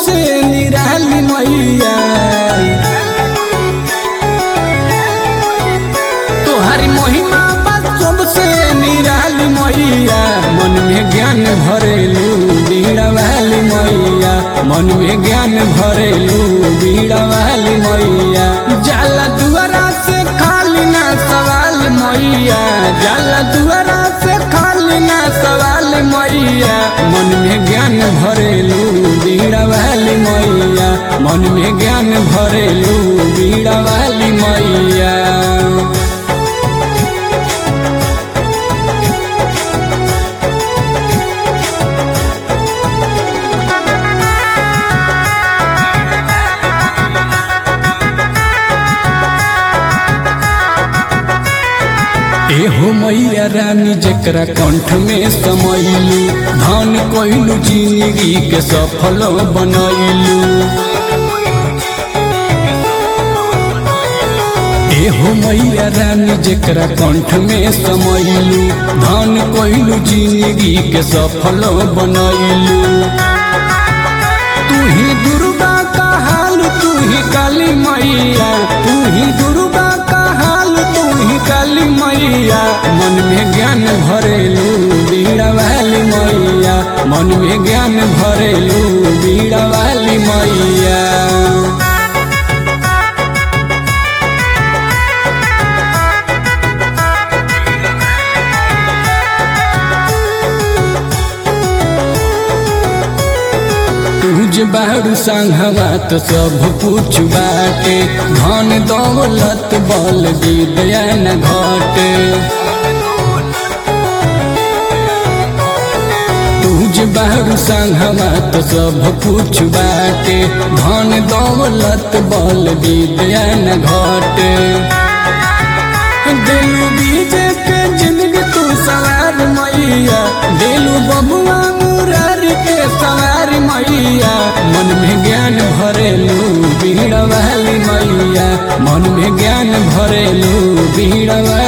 से निराली मैया तोहारी महिमा बा सबसे निराली मैया मन में ज्ञान भरेलू बीड़ा वाली मैया मन में ज्ञान भरेलू बीड़ा वाली मैया जाला दुआरा से खाली ना सवाल मैया जाला दुआरा से खाली ना सवाल मैया मन में ज्ञान भरेलू बीड़ा वाली मैया मन में ज्ञान भरेलू बीड़ा वाली मैया एहो मैया रानी जकरा कंठ में समैलू धन कोइलू जिंदगी के सफल बनैलू एहो मैया रानी जकरा कंठ में समैलू धन कोइलू जिंदगी के सफल बनैलू तू ही दुर्गा का हाल तू ही काली मैया तू ही दुर्गा का हाल तू ही काली मैया मन में ज्ञान भरेलू बीड़ा वाली मैया मन में ज्ञान भरेलू बीड़ा वाली मैया तुझ बारू संघवा तो सब कुछ बाटे धन दौलत बल विद्या न घटे तुझ बारू संघवा तो सब कुछ बाटे धन दौलत बल विद्या न घटे दिलू बीजे के जिंदगी तू सवार मैया दिलू बबुआ मुरारी के सवार मैया मन में ज्ञान भरेलू बीड़ा वाली मैया मन में ज्ञान भरेलू बीड़ा वाली